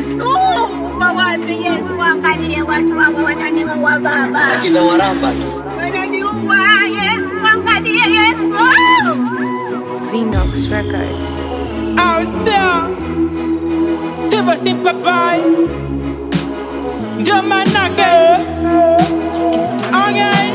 Yesu, wawapi Yesu, angalie watu wako wananiua Baba, Akina waramba tu. wananiua Yesu, angalie Yesu. Vinox Records. Ausia Steve Simple Boy Ndio manake Okay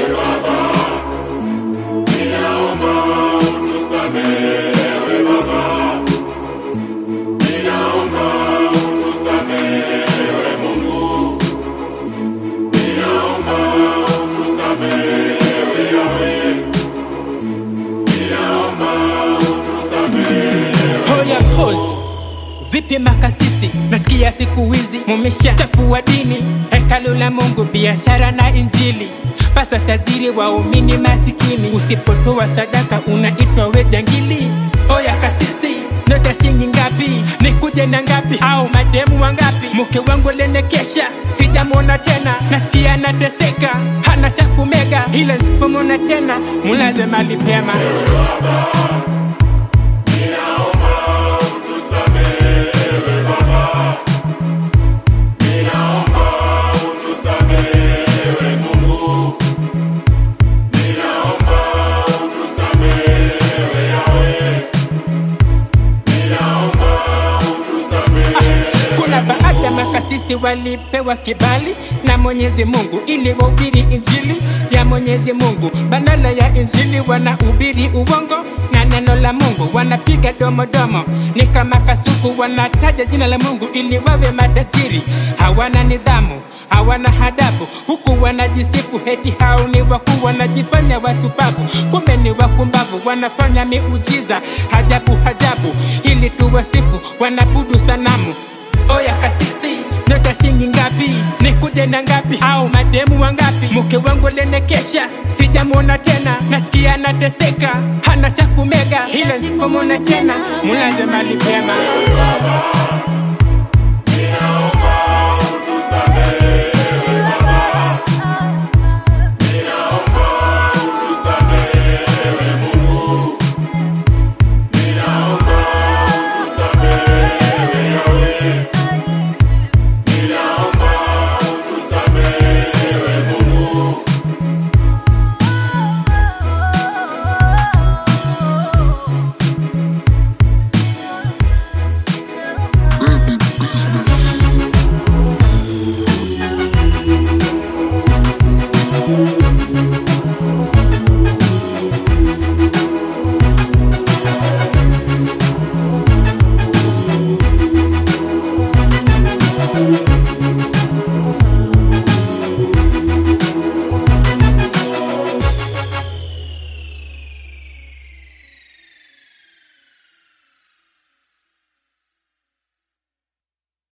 Hoya pose Vipi makasisi, nasikia siku hizi mumesha chafua dini, hekalu la Mungu, biashara na Injili. Pasta tajiri, waumini masikini, usipotoa sadaka unaitwa we jangili. Oya kasisi, ndoto shilingi ngapi? Nikuje na ngapi? Au mademu wangapi? Mke wangu lenekesha, sijamwona tena, nasikia nateseka, hana cha kumega, ila nisipomwona tena mulaze mali pema. Kuna baadhi ya makasisi walipewa kibali na Mwenyezi Mungu ili wahubiri injili ya Mwenyezi Mungu, badala ya injili wanahubiri uongo na neno la Mungu wanapiga domodomo, ni kama kasuku, wanataja jina la Mungu ili wawe matajiri. Hawana nidhamu, hawana hadabu, huku wanajisifu heti hao ni wakuu, wanajifanya watupavu, kumbe ni wakumbavu, wanafanya miujiza hajabu hajabu, ili tuwasifu, wanabudu sanamu Oya kasisi, ndoto shilingi ngapi? Nikuje na ngapi? Au mademu wangapi? Mke wangu lenekesha, sijamwona tena, nasikia nateseka, hana cha kumega, ila sipomwona tena, mulaze mali pema.